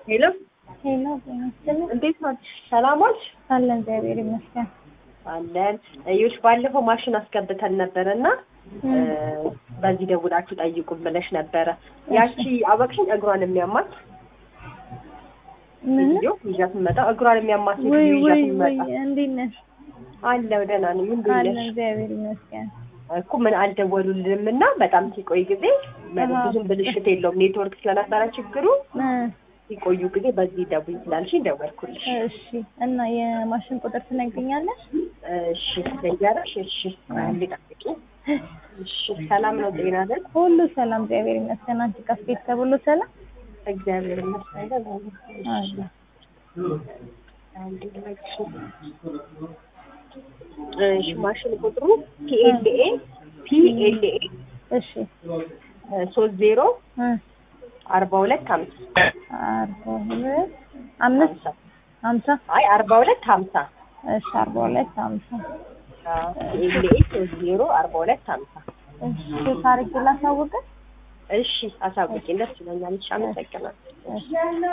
ሄሎ ሄሎ ጤና ይስጥልኝ። እንዴት ናችሁ? ሰላም ዋልሽ? አለን እግዚአብሔር ይመስገን። አለን እዩሽ፣ ባለፈው ማሽን አስገብተን ነበረ እና በዚህ ደውላችሁ ጠይቁም ብለሽ ነበረ። ያቺ አበቅሽኝ እግሯን የሚያማት ምን ቪዲዮ ይዣት መጣ። እግሯን የሚያማት ወይ ቪዲዮ ወይ ይዣት ወይ መጣ። እንዴት ነሽ? አለው ደህና ነኝ። እንዴት አለን ነሽ? እግዚአብሔር ይመስገን። እኮ ምን አልደወሉልንም እና በጣም ሲቆይ ጊዜ አሃ። ብዙም ብልሽት የለውም ኔትወርክ ስለነበረ ችግሩ እ ሲቆዩ ጊዜ በዚህ ደውይ ስላልሽኝ ደወልኩልሽ። እሺ እና የማሽን ቁጥር ትነግሪኛለሽ? እሺ ልንገርሽ። እሺ አንዴ ጠብቂ። እሺ ሰላም ነው? ጤና ነን? ሁሉ ሰላም እግዚአብሔር ይመስገን። አንቺ ጋር ቤተሰብ ሁሉ ሰላም? እግዚአብሔር ይመስገን። አለ አንዴ ልነግርሽ። እሺ ማሽን ቁጥሩ ፒኤልኤ ፒኤልኤ እሺ ሶስት ዜሮ እ አርባ ሁለት ሀምሳ አርባ ሁለት አምስት ሀምሳ ሀምሳ አይ አርባ ሁለት ሀምሳ እሺ አርባ ሁለት ሀምሳ ፒኤልኤ ሶስት ዜሮ አርባ ሁለት ሀምሳ እሺ ታሪክ ላሳውቅህ? እሺ አሳውቂኝ፣ ደስ ይለኛል። እሺ አመሰግናለሁ። እሺ